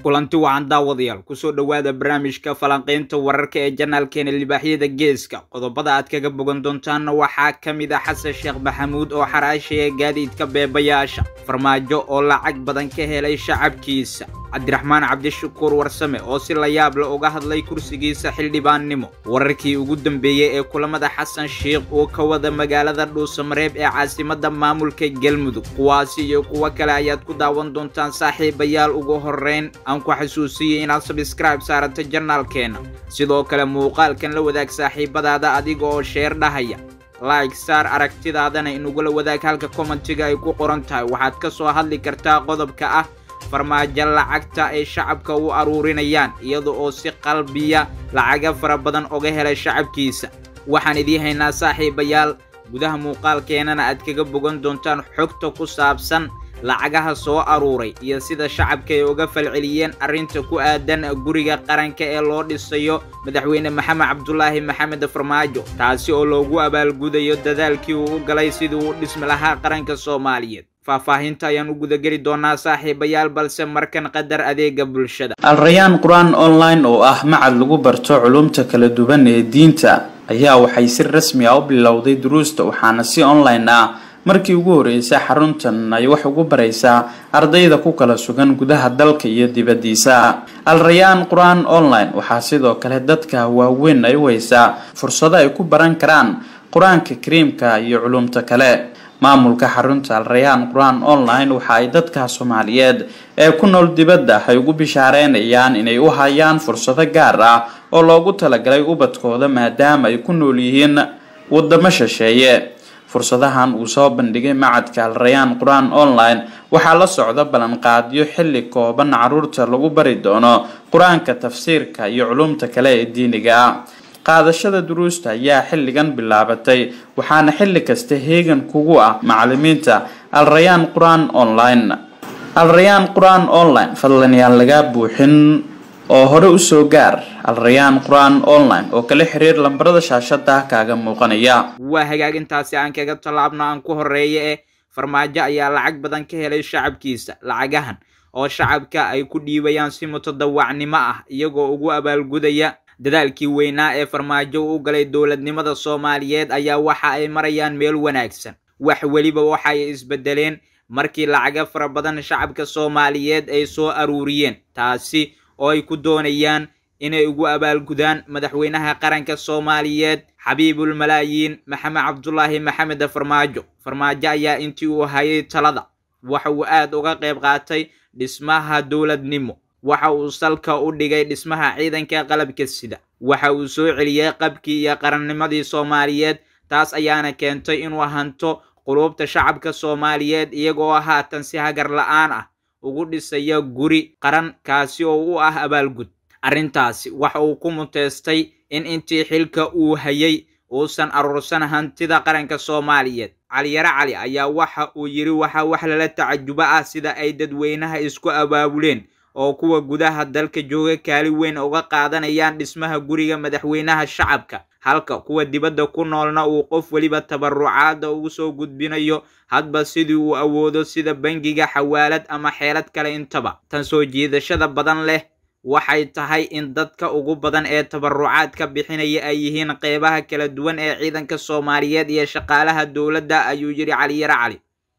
kulanti wacan daawadayaal kusoo dhowaada barnaamijka falanqaynta wararka ee janaalkeena libaaxyada geeska qodobada aad kaga bogan doontaanna waxaa ka mid ah xasan sheekh maxamuud oo xaraashaya gaadiidka beebayaasha farmaajo oo lacag badan ka helay shacabkiisa cabdiraxmaan cabdishakuur warsame oo si la yaab la uga hadlay kursigiisa xildhibaannimo wararkii ugu dambeeyey ee kulamada xasan sheikh uu ka wada magaalada dhuusamareeb ee caasimadda maamulka galmudug kuwaasi iyo kuwo kale ayaad ku daawan doontaan saaxiibayaal ugu horreyn aan ku xasuusiyey inaad sabskraib saarato janaalkeena sidoo kale muuqaalkan la wadaag saaxiibadaada adiga oo sheer dhahaya like saar aragtidaadana inugula wadaag halka kommentiga ay ku qoran tahay waxaad ka soo hadli kartaa qodobka ah farmaajo lacagta ay shacabka u aruurinayaan iyada oo si qalbiya lacaga fara badan oga helay shacabkiisa waxaan idiin haynaa saaxiibayaal gudaha muuqaalkeenana aad kaga bogan doontaan xogta ku saabsan lacagaha soo aruuray iyo sida shacabka ay uga falceliyeen arrinta ku aadan guriga qaranka ee loo dhisayo madaxweyne maxamed cabdulaahi maxamed farmaajo taasi oo loogu abaalgudayo dadaalkii uu u galay sidii uu dhismi lahaa qaranka soomaaliyeed faahfaahinta ayaan u gudageli doonaa saaxiibayaal balse markan qadar adeega bulshada alrayaan qur-aan online oo ah macad lagu barto culumta kala duwan ee diinta ayaa waxay si rasmi ah u bilowday duruusta waxaana si online ah markii ugu horreysay xaruntan ay wax ugu baraysaa ardayda ku kala sugan gudaha dalka iyo dibaddiisa alrayaan qur-aan online waxaa sidoo kale dadka waaweyn ay u haysaa fursado ay ku baran karaan qur-aanka kariimka iyo culumta kale maamulka xarunta alrayaan qur-aan online waxa ay dadka soomaaliyeed ee ku nool dibadda ay ugu bishaareynayaan inay u hayaan fursado gaar ah oo loogu talagalay ubadkooda maadaama ay ku nool yihiin wadamo shisheeye fursadahan uu soo bandhigay macadka alrayaan qur-aan online waxaa la socda ballanqaadyo xilli kooban caruurta lagu bari doono qur-aanka tafsiirka iyo culumta kale ee diiniga ah qaadashada duruusta ayaa xilligan bilaabatay waxaana xilli kasta heegan kugu ah macalimiinta alrayaan qur-aan online alrayaan qur-aan online fadlan yaan lagaa buuxin oo hore usoo gaar alrayaan qur-aan online oo kala xiriir lambarada shaashada kaaga muuqanaya waa hagaagintaasi aan kaga tallaabno aan ku horreeya eh farmaajo ayaa lacag badan ka helay shacabkiisa lacagahan oo shacabka ay ku dhiibayaan si mutadawacnimo ah iyagoo ugu abaalgudaya dadaalkii weynaa ee farmaajo u galay dowladnimada soomaaliyeed ayaa waxa ay marayaan meel wanaagsan wax weliba waxay isbedeleen markii lacaga fara badan shacabka soomaaliyeed ay soo aruuriyeen taasi oo ay ku doonayaan inay ugu abaalgudaan madaxweynaha qaranka soomaaliyeed xabiibul malaayiin maxamed cabdulaahi maxamed farmaajo farmaajo ayaa intii uu hayay talada waxa uu aad uga qayb qaatay dhismaha dowladnimo waxa uu salka u dhigay dhismaha ciidanka qalabka sida waxa uu soo celiyey qabkii iyo qarannimadii soomaaliyeed taas ayaana keentay inuu hanto quluubta shacabka soomaaliyeed iyagoo haatan si hagar la-aan ah ugu dhisaya guri qaran kaasi oo u ah abaalgud arrintaasi waxa uu ku muteystay in intii xilka uu hayay uusan aruursan hantida qaranka soomaaliyeed caliyare cali ayaa waxa uu yidhi waxa wax lala tacajubo ah sida ay dadweynaha isku abaabuleen oo kuwa gudaha dalka jooga kaali weyn uga qaadanayaan dhismaha guriga madaxweynaha shacabka halka kuwa dibadda ku noolna uu qof weliba tabarucaada ugu soo gudbinayo hadba sidii uu awoodo sida bangiga xawaalad ama xeelad kale intaba tan soo jiidashada badan leh waxay tahay in dadka ugu badan ee tabarucaadka bixinaya ay yihiin qeybaha kala duwan ee ciidanka soomaaliyeed iyo shaqaalaha dowladda ayuu yidhi caliyare cali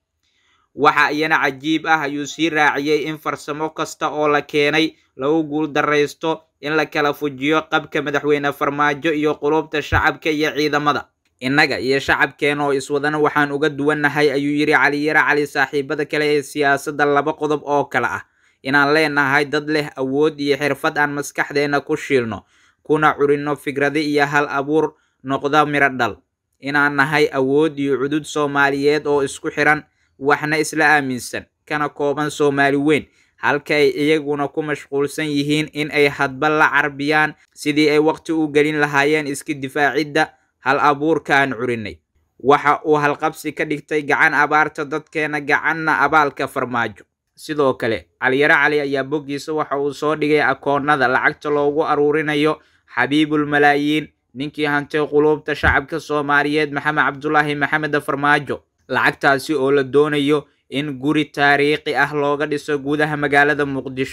waxa iyana cajiib ah ayuu sii raaciyey in farsamo kasta oo la keenay lagu guuldaraysto in la kala fujiyo qabka madaxweyne farmaajo iyo qulubta shacabka iyo ciidamada innaga iyo shacabkeena oo iswadana waxaan uga duwannahay ayuu yidhi caliyare cali saaxiibada kale ee siyaasadda laba qodob oo kale ah inaan leenahay dad leh awood iyo xirfad aan maskaxdeena ku shiilno kuna curinno fikrado iyo hal abuur noqda miro dhal inaan nahay awood iyo cudud soomaaliyeed oo isku xiran waxna isla aaminsan kana kooban soomaali weyn halka ay iyaguna ku mashquulsan yihiin in ay hadba la carbiyaan sidii ay waqti u gelin lahaayeen iska difaacidda hal abuurka aan curinay waxa uu halqabsi ka dhigtay gacan abaarta dadkeena gacanna abaalka farmaajo sidoo kale caliyare cali ayaa boggiisa waxa uu soo dhigay akoonnada lacagta loogu aruurinayo xabiibul malaayiin ninkii hantay quluubta shacabka soomaaliyeed maxamed cabdulaahi maxamed farmaajo lacagtaasi oo la doonayo in guri taariikhi ah looga dhiso gudaha magaalada muqdisho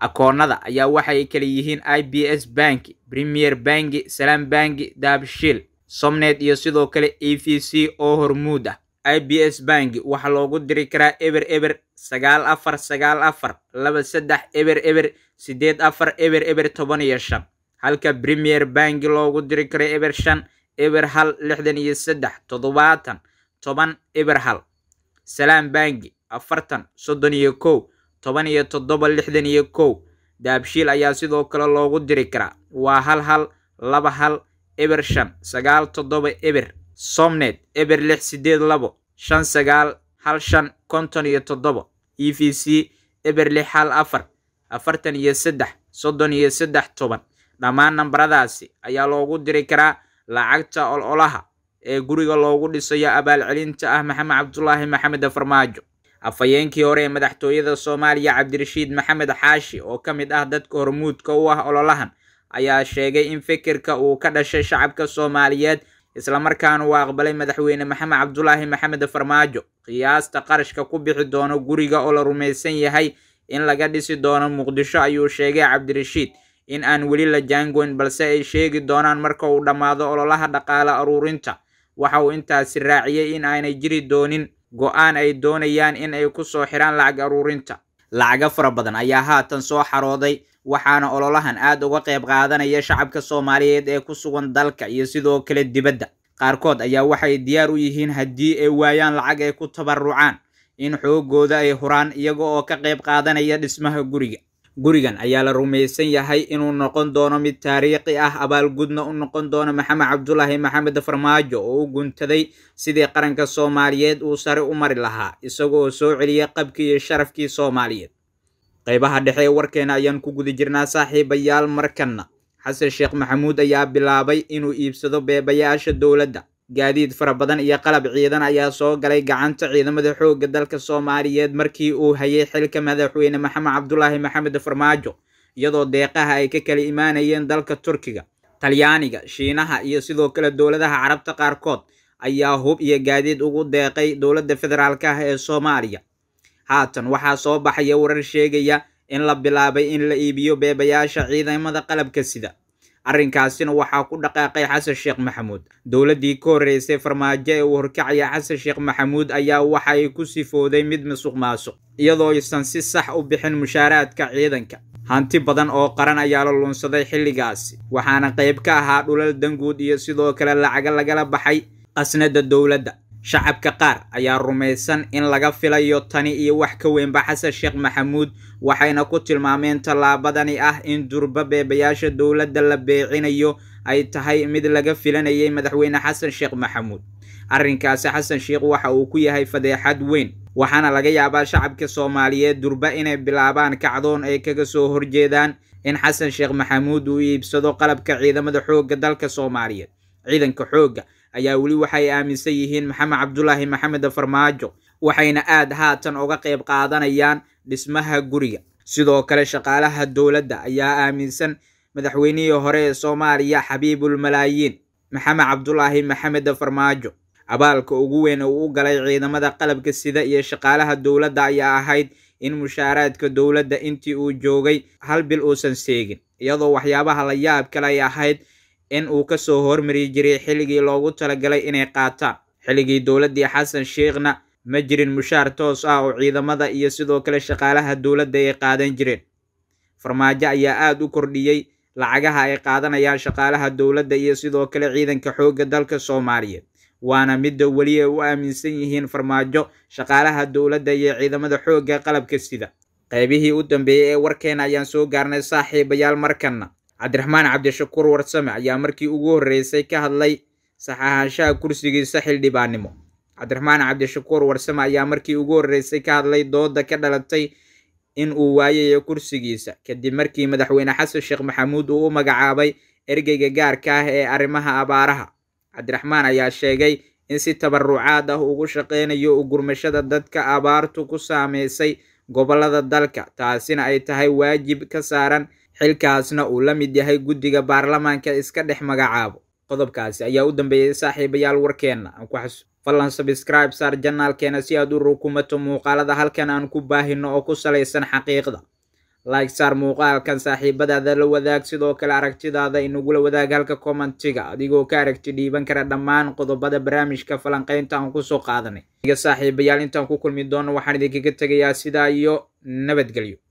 akoonnada ayaa waxay kala yihiin i b s banki premier banki salam banki daabshiil somnet iyo sidoo kale e v c oo hormuud ah i b s banki waxaa loogu diri karaa eber eber sagaal afar sagaal afar laba saddex eber eber siddeed afar eber eber toban iyo shan halka premier banki loogu diri karo eber shan eber hal lixdan iyo saddex toddobaatan toban eber hal salam banki afartan soddon iyo kow toban iyo toddoba lixdan iyo kow daabshiil ayaa sidoo kale loogu diri karaa waa hal hal laba hal eber shan sagaal toddoba eber somnet eber lix siddeed labo shan sagaal hal shan konton iyo toddoba e v c eber lix hal afar afartan iyo saddex soddon iyo saddex toban dhammaan nambaradaasi ayaa loogu diri karaa lacagta ololaha ee guriga loogu dhisayo abaalcelinta ah maxamed cabdulaahi maxamed farmaajo afhayeenkii hore ee madaxtooyada soomaaliya cabdirashiid maxamed xaashi oo ka mid ah dadka hormuudka u ah ololahan ayaa sheegay in fikirka uu ka dhashay shacabka soomaaliyeed islamarkaana uu aqbalay madaxweyne maxamed cabdulaahi maxamed farmaajo qiyaasta qarashka ku bixi doono guriga oo la rumaysan yahay in laga dhisi doono muqdisho ayuu sheegay cabdirashiid in aan weli la jaangoyn balse ay sheegi doonaan marka uu dhammaado ololaha dhaqaale aruurinta waxa uu intaasi raaciyey in aanay jiri doonin go-aan ay doonayaan in ay ku soo xiraan lacag aruurinta lacago fara badan ayaa haatan soo xarooday waxaana ololahan aad uga qayb qaadanaya shacabka soomaaliyeed ee ku sugan dalka iyo sidoo kale dibadda qaarkood ayaa waxay diyaar u yihiin haddii ay waayaan lacag ay ku tabarucaan in xoogooda ay huraan iyaga oo ka qayb qaadanaya dhismaha guriga gurigan ayaa la rumaysan yahay inuu noqon doono mid taariikhi ah abaalgudna u noqon doono maxamed cabdulaahi maxamed farmaajo oo u guntaday sidii qaranka soomaaliyeed uu sare u mari lahaa isagoo soo celiyay qabkii iyo sharafkii soomaaliyeed qaybaha dhexe ee warkeena ayaan ku guda jirnaa saaxiibayaal markanna xasan sheekh maxamuud ayaa bilaabay inuu iibsado beebayaasha dowladda gaadiid fara badan iyo qalab ciidan ayaa soo galay gacanta ciidamada xoogga dalka soomaaliyeed markii uu hayay xilka madaxweyne maxamed cabdulaahi maxamed farmaajo iyadoo deeqaha ay ka kala imaanayeen dalka turkiga talyaaniga shiinaha iyo sidoo kale dowladaha carabta qaarkood ayaa hub iyo gaadiid ugu deeqay dowladda federaalk ah ee soomaaliya haatan waxaa soo baxaya warar sheegaya in la bilaabay in la iibiyo beebayaasha ciidamada qalabka sida arrinkaasina waxaa ku dhaqaaqay xasan sheekh maxamuud dowladdii ka horreysay farmaajo ee uu horkacaya xasan sheekh maxamuud ayaa waxa ay ku sifooday mid masuq maasuq iyadoo aysan si sax u bixin mushaaraadka ciidanka hanti badan oo qaran ayaa la lunsaday xilligaasi waxaana qayb ka ahaa dhulal danguud iyo sidoo kale lacaga lagala baxay qasnada dowladda shacabka qaar ayaa rumaysan in laga filayo tani iyo wax ka weynba xasan sheekh maxamuud waxayna ku tilmaameen tallaabadani ah in durba beebayaasha dowladda la beecinayo ay tahay mid laga filanayay madaxweyne xasan sheekh maxamuud arrinkaasi xasan sheekh waxa uu ku yahay fadeexad weyn waxaana laga yaabaa shacabka soomaaliyeed durba inay bilaabaan kacdoon ay kaga soo horjeedaan in xasan sheekh maxamuud uu iibsado qalabka ciidamada xoogga dalka soomaaliyeed ciidanka xoogga ayaa weli waxay aaminsan yihiin maxamed cabdulaahi maxamed farmaajo waxayna aad haatan uga qayb qaadanayaan dhismaha guriga sidoo kale shaqaalaha dowladda ayaa aaminsan madaxweynihii hore ee soomaaliya xabiibul malaayiin maxamed cabdulaahi maxamed farmaajo abaalka ugu weyn uu u galay ciidamada qalabka sida iyo shaqaalaha dowladda ayaa ahayd in mushaaraadka dowladda intii uu joogay hal bil uusan seegin iyadoo waxyaabaha la yaab kale ay ahayd in uu ka soo hormari jiray xilligii loogu talagalay inay qaataan xilligii dowladdii xasan sheekhna ma jirin mushaar toos ah oo ciidamada iyo sidoo kale shaqaalaha dowladda ay qaadan jireen farmaajo ayaa aad u kordhiyey lacagaha ay qaadanayaan shaqaalaha dowladda iyo sidoo kale ciidanka xoogga dalka soomaaliyeed waana midda weli ay u aaminsan yihiin farmaajo shaqaalaha dowladda iyo ciidamada xoogga qalabka sida qaybihii u dambeeyey ee warkeena ayaan soo gaarnay saaxiibayaal markanna cabdiraxmaan cabdishakuur warsame ayaa markii ugu horreysay ka hadlay saxaanshaha kursigiisa xildhibaannimo cabdiraxmaan cabdishakuur warsame ayaa markii ugu horreysay ka hadlay dooda ka dhalatay in uu waayayo kursigiisa kadib markii madaxweyne xasan sheekh maxamuud uu u magacaabay ergeyga gaarka ah ee arrimaha abaaraha cabdiraxmaan ayaa sheegay in si tabarucaad ah ugu shaqeynayo u gurmashada dadka abaartu ku saameysay gobollada dalka taasina ay tahay waajib ka saaran xilkaasna uu la mid yahay guddiga baarlamaanka iska dhex magacaabo qodobkaasi ayaa u dambeeyey saaxiibayaal warkeenna aan ku xasu fadlan sabscribe saar janaalkeena si aad u rukumato muuqaalada halkan aan ku baahino oo ku salaysan xaqiiqda like saar muuqaalkan saaxiibadaada la wadaag sidoo kale aragtidaada inagula wadaag halka commentiga adigoo ka aragti dhiiban kara dhammaan qodobada barnaamijka falanqaynta aan kusoo qaadanay saaxiibayaal intaan ku kulmi doono waxaan idinkaga tegayaa sidaa iyo nabadgelyo